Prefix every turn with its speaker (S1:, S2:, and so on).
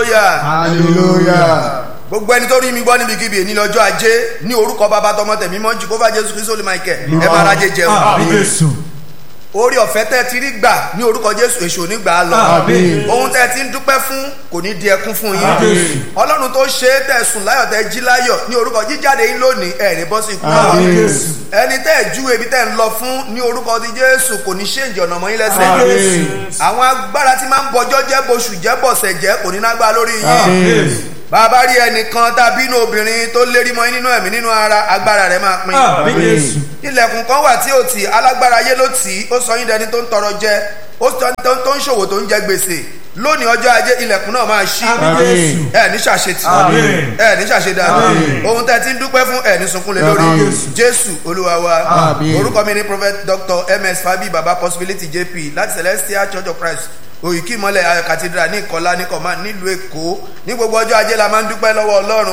S1: hallelujah
S2: hallelujah.
S1: gbogbo ẹni tó rí mi gbọ́ níbikíbi èní lọ́jọ́ ajé ní orúkọ bàbá tọmọ tẹ̀mí mọ́ jìkófà jésù kristu olè michael ẹ máa rajẹ jẹun
S3: àmì jésù
S1: orí ọ̀fẹ́ tẹ́ ti rí gbà ní orúkọ jésù èṣù onígbà lọ
S2: Àmín.
S1: ohun tẹ́ ti ń dúpẹ́ fún kò ní di ẹkún fún yín
S3: Àmín.
S1: ọlọ́run tó ṣe é tẹ̀ sùn láyọ̀ tẹ́ jí láyọ̀ ní orúkọ jíjáde yín lónìí ẹ̀ ní bọ́sì ikú náà
S3: àmì
S2: Àmín.
S3: jésù
S1: ẹni tẹ́ ẹ̀ ju ebi tẹ́ ń lọ fún ní orúkọ ti jésù kò ní ṣéǹjì ọ̀nà mọ́ yín lẹ́sẹ̀
S2: Àmín.
S1: àwọn agbára tí máa ń bọjọ́ jẹ́ boṣù jẹ́ bọ̀sẹ̀ jẹ́ kò ní nágbá lórí yín
S2: Àmín.
S1: bàbá rí ẹnìkan tàbí inú obìnrin tó lérí mọ́ yín nínú ẹ̀mí nínú ara agbára rẹ̀ máa pín
S3: àmì jésù
S1: ilẹ̀kùn kan wà tí ò tí alágbára ayé ló tì í ó sọ yín dẹni tó ń tọrọ jẹ ó sọ yín tó ń ṣòwò tó ń jẹ gbèsè lónìí ọjọ́ ajé ilẹ̀kùn náà máa ṣí
S3: àmì jésù
S1: ẹ ní ṣàṣetì
S3: Àmín.
S1: ẹ ní ṣàṣedànù
S2: Àmín.
S1: ohun tẹ́ ti ń dúpẹ́ fún ẹ ní sunkún lé lórí
S2: Àmín.
S1: jésù olúwa wa
S2: Àmín.
S1: orúkọ mi ni prophet dr ms fabi baba possibility jp láti celestial church of christ òyìnkì mọ́lẹ̀ ayọ̀ cathedral ní ìkọlá ní kọ̀má nílùú èkó ní gbogbo ọjọ́ ajé la máa ń dúpẹ́ lọ́wọ́ ọlọ́run